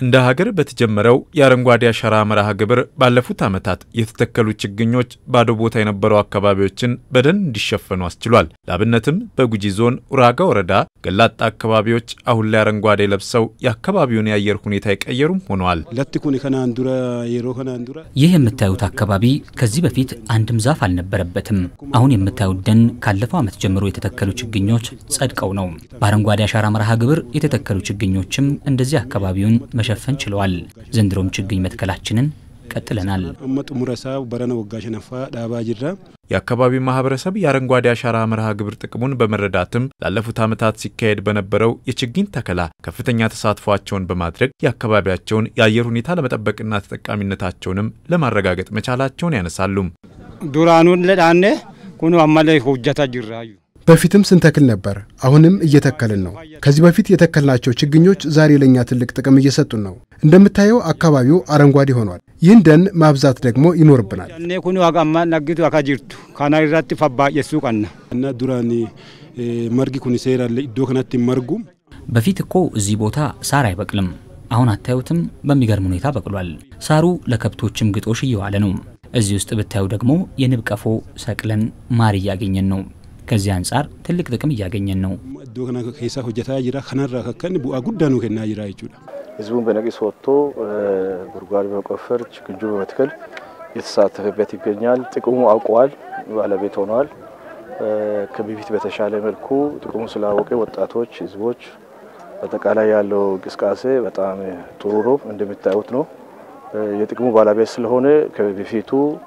እንደ ሀገር በተጀመረው የአረንጓዴ አሻራ መርሃ ግብር ባለፉት ዓመታት የተተከሉ ችግኞች ባዶ ቦታ የነበሩ አካባቢዎችን በደን እንዲሸፈኑ አስችሏል። ለአብነትም በጉጂ ዞን ኡራጋ ወረዳ ገላጣ አካባቢዎች አሁን ላይ አረንጓዴ ለብሰው የአካባቢውን የአየር ሁኔታ የቀየሩም ሆነዋል። ይህ የምታዩት አካባቢ ከዚህ በፊት አንድም ዛፍ አልነበረበትም። አሁን የምታዩት ደን ካለፈው ዓመት ጀምሮ የተተከሉ ችግኞች ጸድቀው ነው። በአረንጓዴ አሻራ መርሃ ግብር የተተከሉ ችግኞችም እንደዚህ አካባቢውን መሸፈን ችለዋል። ዘንድሮም ችግኝ መትከላችንን ቀጥለናል። የአካባቢው ማህበረሰብ የአረንጓዴ አሻራ መርሃ ግብር ጥቅሙን በመረዳትም ላለፉት ዓመታት ሲካሄድ በነበረው የችግኝ ተከላ ከፍተኛ ተሳትፏቸውን በማድረግ የአካባቢያቸውን የአየር ሁኔታ ለመጠበቅና ተጠቃሚነታቸውንም ለማረጋገጥ መቻላቸውን ያነሳሉ። ዱራኑን ለዳኔ ኩኑ አማላይ ሆጀታ ጅራዩ በፊትም ስንተክል ነበር። አሁንም እየተከልን ነው። ከዚህ በፊት የተከልናቸው ችግኞች ዛሬ ለእኛ ትልቅ ጥቅም እየሰጡን ነው። እንደምታየው አካባቢው አረንጓዴ ሆኗል። ይህን ደን ማብዛት ደግሞ ይኖርብናል። ኔ ኩኑ አጋማ ነጊቱ አካ ጅርቱ ካና ራቲ ፈባየሱ ቀና እና ዱራኒ መርጊ ኩኒ ሴራለ ኢዶ ከናቲ መርጉ በፊት እኮ እዚህ ቦታ ሳር አይበቅልም። አሁን አታዩትም? በሚገርም ሁኔታ በቅሏል። ሳሩ ለከብቶችም ግጦሽ እየዋለ ነው። እዚህ ውስጥ ብታዩ ደግሞ የንብ ቀፎ ሰቅለን ማር እያገኘን ነው። ከዚህ አንጻር ትልቅ ጥቅም እያገኘን ነው። ኢዶ ከና ኬሳ ሆጀታ ጅራ ከናራ ከከን ቡአ ጉዳኑ ከና ጅራ ይችላል ህዝቡን በነቂስ ወጥቶ ጉድጓድ በመቆፈር ችግኙ በመትከል የተሳተፈበት ይገኛል። ጥቅሙ አውቀዋል፣ ባለቤት ሆነዋል። ከበፊት በተሻለ መልኩ ጥቅሙ ስላወቀ ወጣቶች፣ ህዝቦች በአጠቃላይ ያለው እንቅስቃሴ በጣም ጥሩ ነው። እንደሚታዩት ነው። የጥቅሙ ባለቤት ስለሆነ ከበፊቱ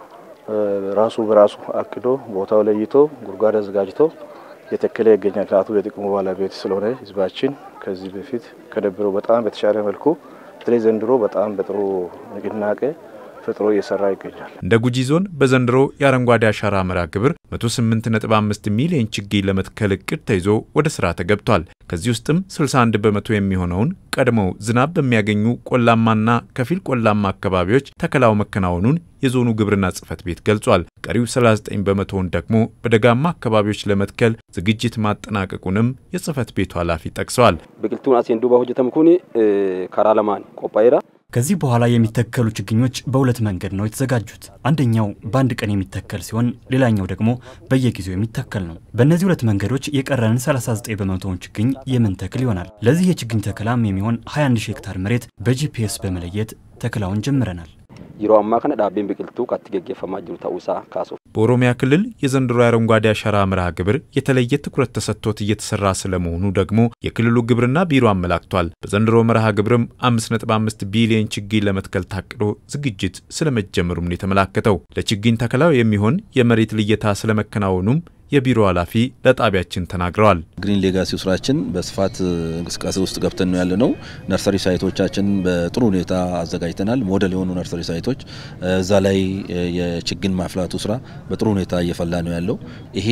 ራሱ በራሱ አቅዶ ቦታው ለይቶ ጉድጓድ አዘጋጅቶ የተከለ ይገኛል። ምክንያቱም የጥቅሙ ባለቤት ስለሆነ ህዝባችን ከዚህ በፊት ከነበረው በጣም በተሻለ መልኩ በተለይ ዘንድሮ በጣም በጥሩ ንቅናቄ ፈጥሮ እየሰራ ይገኛል። እንደ ጉጂ ዞን በዘንድሮ የአረንጓዴ አሻራ መርሃ ግብር 108.5 ሚሊዮን ችግኝ ለመትከል እቅድ ተይዞ ወደ ስራ ተገብቷል። ከዚህ ውስጥም 61 በመቶ የሚሆነውን ቀድመው ዝናብ በሚያገኙ ቆላማና ከፊል ቆላማ አካባቢዎች ተከላው መከናወኑን የዞኑ ግብርና ጽሕፈት ቤት ገልጿል። ቀሪው 39 በመቶውን ደግሞ በደጋማ አካባቢዎች ለመትከል ዝግጅት ማጠናቀቁንም የጽሕፈት ቤቱ ኃላፊ ጠቅሰዋል። ብቅልቱን አሴን ዱባ ሆጀተም ኩኒ ከራ ለማን ቆጳይራ ከዚህ በኋላ የሚተከሉ ችግኞች በሁለት መንገድ ነው የተዘጋጁት። አንደኛው በአንድ ቀን የሚተከል ሲሆን ሌላኛው ደግሞ በየጊዜው የሚተከል ነው። በእነዚህ ሁለት መንገዶች የቀረንን 39 በመቶውን ችግኝ የምንተክል ይሆናል። ለዚህ የችግኝ ተከላም የሚሆን 21 ሺህ ሄክታር መሬት በጂፒኤስ በመለየት ተክላውን ጀምረናል። የሮ አማ ከነ ዳቤን ብቅልቱ ቀት ገጌፈማ ጅሩ ታውሳ ካሱ በኦሮሚያ ክልል የዘንድሮ የአረንጓዴ አሻራ መርሃ ግብር የተለየ ትኩረት ተሰጥቶት እየተሰራ ስለመሆኑ ደግሞ የክልሉ ግብርና ቢሮ አመላክቷል። በዘንድሮ መርሃ ግብርም 5.5 ቢሊዮን ችግኝ ለመትከል ታቅዶ ዝግጅት ስለመጀመሩም ነው የተመላከተው። ለችግኝ ተከላው የሚሆን የመሬት ልየታ ስለመከናወኑም የቢሮ ኃላፊ ለጣቢያችን ተናግረዋል። ግሪን ሌጋሲው ስራችን በስፋት እንቅስቃሴ ውስጥ ገብተን ነው ያለነው። ነርሰሪ ሳይቶቻችን በጥሩ ሁኔታ አዘጋጅተናል። ሞዴል የሆኑ ነርሰሪ ሳይቶች እዛ ላይ የችግኝ ማፍላቱ ስራ በጥሩ ሁኔታ እየፈላ ነው ያለው። ይሄ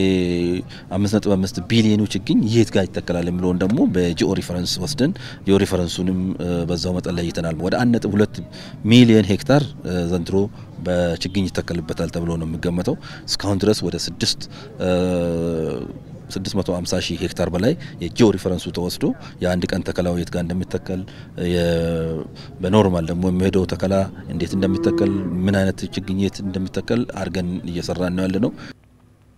5.5 ቢሊዮኑ ችግኝ የት ጋር ይተከላል የሚለውን ደግሞ በጂኦ ሪፈረንስ ወስደን ጂኦ ሪፈረንሱንም በዛው መጠን ለይተናል። ወደ 1.2 ሚሊዮን ሄክታር ዘንድሮ በችግኝ ይተከልበታል ተብሎ ነው የሚገመተው። እስካሁን ድረስ ወደ ስድስት 650 ሺህ ሄክታር በላይ የጂኦ ሪፈረንሱ ተወስዶ የአንድ ቀን ተከላው የት ጋር እንደሚተከል በኖርማል ደግሞ የሚሄደው ተከላ እንዴት እንደሚተከል ምን አይነት ችግኝ የት እንደሚተከል አድርገን እየሰራን ነው ያለ ነው።